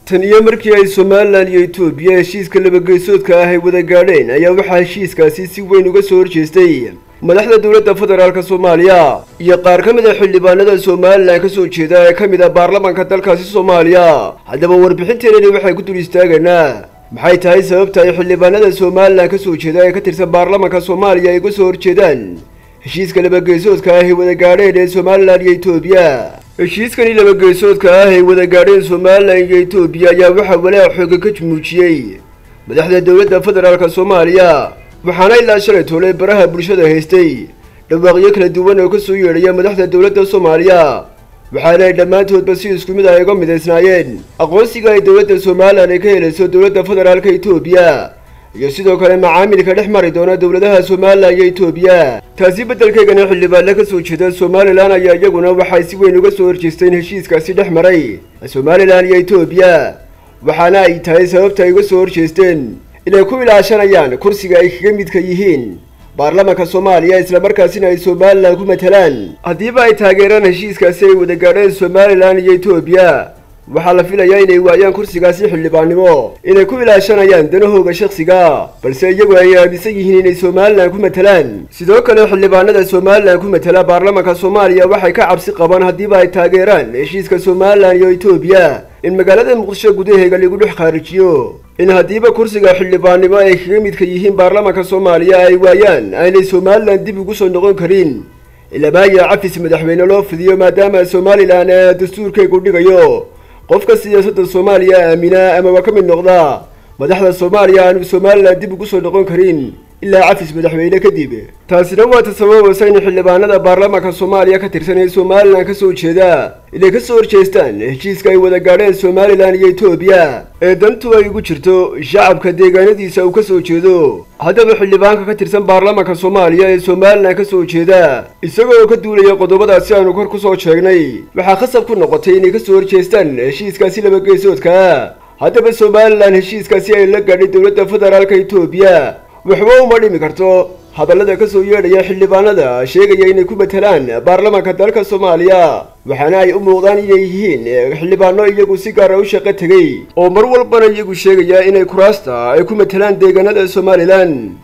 tan iyo markii ay somalilan iyo etoobiya heshiiska labageysoodka ah ay wada gaadheen ayaa waxaa heshiiskaasi si weyn uga soo horjeestay madaxda dowladda federaalk soomaaliya iyo qaar ka mid a xildhibaanada somalilan ka soo jeeda ee ka mid ah baarlamaanka dalkaasi soomaaliya haddaba warbixinteenani waxay ku dul istaagaynaa maxay tahay sababta ay xildhibaanada somalilan ka soo jeeda ee ka tirsan baarlamaanka soomaaliya ay uga soo horjeedaan heshiiska labageysoodka ah ay wada gaadheen ee somalilan iyo etoobiya heshiiskani labageysoodka ah ay wada gaadheen somalilan iyo etoobiya ayaa waxaa walaac xooga ka muujiyey madaxda dowladda federaalk soomaaliya waxaana ilaa shalay toole baraha bulshada haystay dhawaaqyo kala duwan oo ka soo yeedhaya madaxda dowladda soomaaliya waxaana ay dhammaantoodba si isku mid ah uga midaysnaayeen aqoonsiga ay dowladda somalilan ay ka helayso dowladda federaalka etoobiya iyo sidoo kale macaamilka dhex mari doona dowladaha somalilan iyo etoobiya taasi beddelkeegana xildhibaanle ka soo jeeda somalilan ayaa iyaguna waxay si weyn uga soo horjeesteen heshiiskaasi dhex maray somalilan iyo etoobiya waxaana ay tahay sababta ay uga soo horjeesteen inay ku ilaashanayaan kursiga ay kaga midka yihiin baarlamaanka soomaaliya islamarkaasina ay somalilan ku matalaan haddiiba ay taageeraan heshiiskaasi ay wada gaadheen somalilan iyo etoobiya waxaa la filayaa inay waayaan kursigaasi xildhibaannimo inay ku ilaashanayaan danahooga shakhsiga balse iyagu ay aaminsan yihiin inay somalilan ku matalaan sidoo kale xildhibaanada somalilan ku matala baarlamaanka soomaaliya waxay ka cabsi qabaan haddiiba ay taageeraan heshiiska somalilan iyo etoobiya in magaalada muqdisho gudaheega lagu dhex khaarijiyo in haddiiba kursiga xildhibaannimo ay kaga midka yihiin baarlamaanka soomaaliya ay waayaan aynay somalilan dib ugu soo noqon karin ilamaaya cafis madaxweyne loo fidiyo maadaama somalilan ee dastuurkaygu dhigayo qofka siyaasadda soomaaliya aamina amaba ka mid noqda madaxda soomaaliya aanu somalilan dib ugu soo noqon karin ilaa cafis madaxweyne kadib taasina waa ta sababaysa in xildhibaanada baarlamaanka soomaaliya ka tirsan ee somalilan ka soo jeeda inay ka soo horjeestaan heshiiska ay wada gaadheen somalilan iyo etoobiya ee dantu ay ugu jirto shacabka deegaanadiisa uu ka soo jeedo haddaba xildhibaanka ka tirsan baarlamaanka soomaaliya ee somalilan ka soo jeeda isagoo ka duulaya qodobadaasi aanu kor ku soo sheegnay waxaa khasab ku noqotay inay ka soo horjeestaan heshiiskaasi labageysoodka haddaba somalilan heshiiskaasi ay la gaadhay dowladda federaalka etoobiya waxba uma dhimi karto hadallada ka soo yeedhaya xildhibaanada sheegaya inay ku matalaan baarlamaanka dalka soomaaliya waxaana ay u muuqdaan inay yihiin xildhibaano iyagu si gaara u shaqo tegey oo mar walbana iyagu sheegaya inay kuraasta ay ku matalaan deegaanada somalilan